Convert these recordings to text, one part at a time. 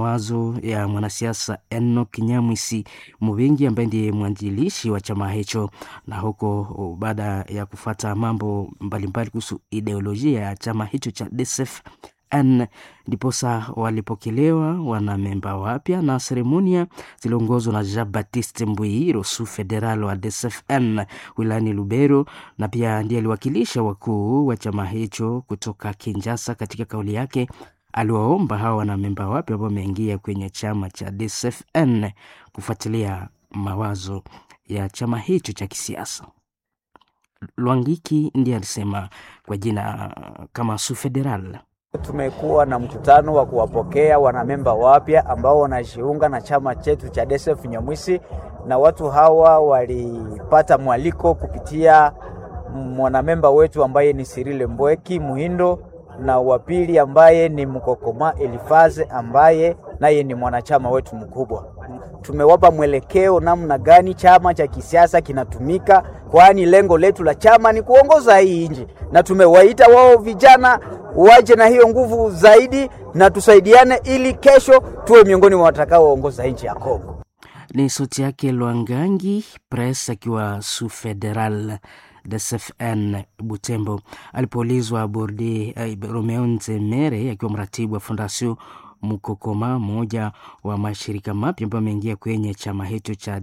mawazo ya mwanasiasa Enoch Nyamwisi Muvingi ambaye ndiye mwanzilishi wa chama hicho, na huko baada ya kufata mambo mbalimbali kuhusu ideolojia ya chama hicho cha DCF N ndiposa walipokelewa wanamemba wapya na seremonia ziliongozwa na Jean Baptiste Mbui Rosu federal wa DSFN wilayani Lubero, na pia ndiye aliwakilisha wakuu wa chama hicho kutoka Kinshasa. Katika kauli yake aliwaomba hawa wanamemba wapya ambao wameingia kwenye chama cha DSFN kufuatilia mawazo ya chama hicho cha kisiasa. Lwangiki ndiye alisema kwa jina kama su federal Tumekuwa na mkutano wa kuwapokea wanamemba wapya ambao wanajiunga na chama chetu cha DSF Nyamwisi, na watu hawa walipata mwaliko kupitia mwanamemba wetu ambaye ni Sirile Mbweki Muhindo na wa pili ambaye ni Mkokoma Elifaze ambaye naye ni mwanachama wetu mkubwa. Tumewapa mwelekeo namna gani chama cha kisiasa kinatumika, kwani lengo letu la chama ni kuongoza hii nchi, na tumewaita wao vijana waje na hiyo nguvu zaidi na tusaidiane, ili kesho tuwe miongoni mwa watakaoongoza nchi ya Kongo. Ni sauti yake Lwangangi Press akiwa su federal DSFN Butembo alipoulizwa Borde eh, Romeo Nzemere akiwa mratibu wa Fondation Mukokoma, mmoja wa mashirika mapya ambayo ameingia kwenye chama hicho cha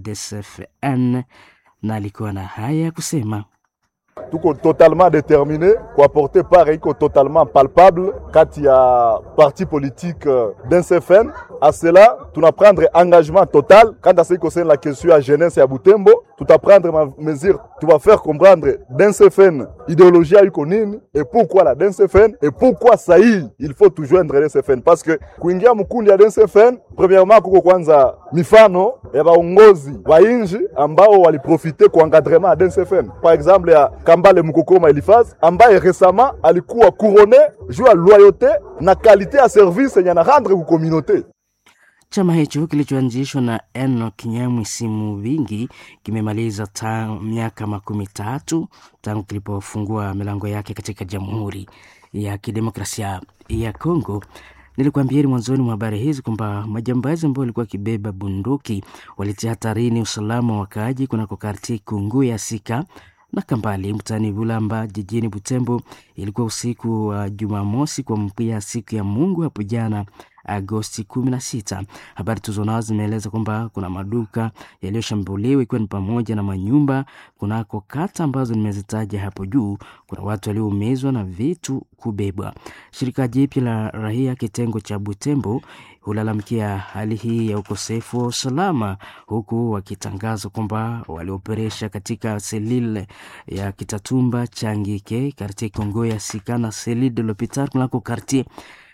DSFN, na alikuwa na haya ya kusema. tuko totalement déterminé kuapporter part iko totalement palpable kati ya parti politique d'NCFN à cela tunaprendre engagement total quant à ce qui concerne la question ya jeunesse ya Butembo tutaprendre ma mesure tu vas faire comprendre d'NCFN idéologie iko nini et pourquoi la d'NCFN et pourquoi sahi il faut tout joindre d'NCFN parce que kuingia mkundi ya d'NCFN premièrement kuko kwanza mifano ya baongozi wa inji ambao waliprofite kwa encadrement ya DNCFN par exemple ya Kambale Mukokoma Elifaz ambaye récemment alikuwa couronné juu ya loyauté na qualité ya service yenye na rendre ku communauté. Chama hicho kilichoanzishwa na Enoch Nyamwisi Muvingi kimemaliza ta miaka makumi tatu tangu kilipofungua milango yake katika Jamhuri ya Kidemokrasia ya Kongo. Nilikuambieni mwanzoni mwa habari hizi kwamba majambazi ambao walikuwa wakibeba bunduki walitia hatarini usalama wa wakaaji kunako karti Kungu ya Sika na Kambali mtaani Bulamba jijini Butembo. Ilikuwa usiku wa Jumamosi kuamkia siku ya Mungu hapo jana Agosti 16. Habari tulizonazo zimeeleza kwamba kuna maduka yaliyoshambuliwa ikiwa ni pamoja na manyumba kunako kata ambazo nimezitaja hapo juu. Kuna watu walioumizwa na vitu kubebwa. Shirika jipya la raia kitengo cha Butembo hulalamikia hali hii ya ukosefu wa usalama, huku wakitangaza kwamba walioperesha katika selile ya Kitatumba Changike kartie Kongo ya Sika na selile de l'hopital kunako kartie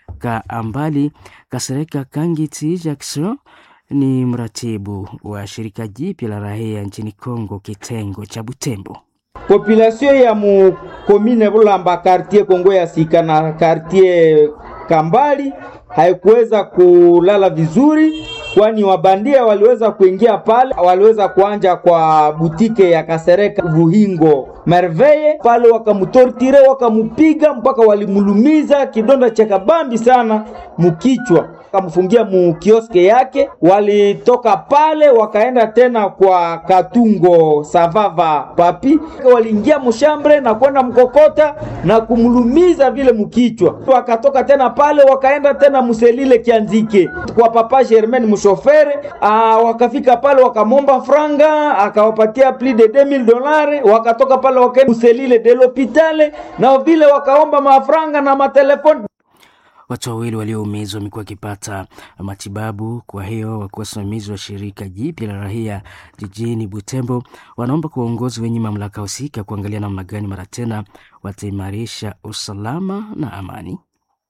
Kaambali Kasereka Kangiti Jackson ni mratibu wa shirika jipya la raia nchini Kongo kitengo cha Butembo. Population ya mu komine Bulamba quartier Kongo ya Sika na quartier Kambali haikuweza kulala vizuri, kwani wabandia waliweza kuingia pale, waliweza kuanja kwa butike ya Kasereka Vuhingo Merveye pale, wakamutortire wakamupiga mpaka walimulumiza kidonda cha kabambi sana mukichwa, wakamfungia mu kioske yake. Walitoka pale wakaenda tena kwa Katungo Savava Papi, waliingia mushambre na kwenda mkokota na kumulumiza vile mukichwa. Wakatoka tena pale wakaenda tena muselile Kianzike kwa papa Germain mushofere. Aa, wakafika pale wakamomba franga akawapatia plus de 2000 dolari, wakatoka pale wakaenda muselile de l'hopitale na vile wakaomba mafranga na matelefoni. Watu wawili walioumizwa wamekuwa wakipata matibabu. Kwa hiyo wakuwa wasimamizi wa shirika jipya la raia jijini Butembo wanaomba kwa uongozi wenye mamlaka husika kuangalia namna gani mara tena wataimarisha usalama na amani.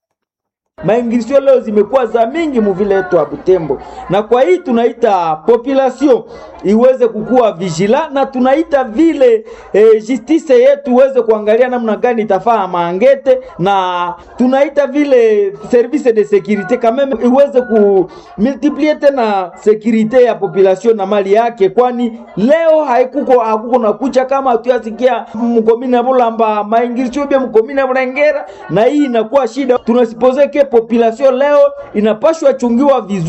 Maingilisio leo zimekuwa za mingi muvile yetu ya Butembo, na kwa hii tunaita population iweze kukuwa vigila, na tunaita vile e, justice yetu iweze kuangalia namna gani itafaa maangete, na tunaita vile service de securite kameme iweze ku multiplier tena securite ya population na mali yake, kwani leo haikuko hakuko na kucha kama tuyasikia mkomina Bulamba maingilisio bia mkomina Bulengera, na hii inakuwa shida. Tunasipose ke population leo inapashwa chungiwa vizuri.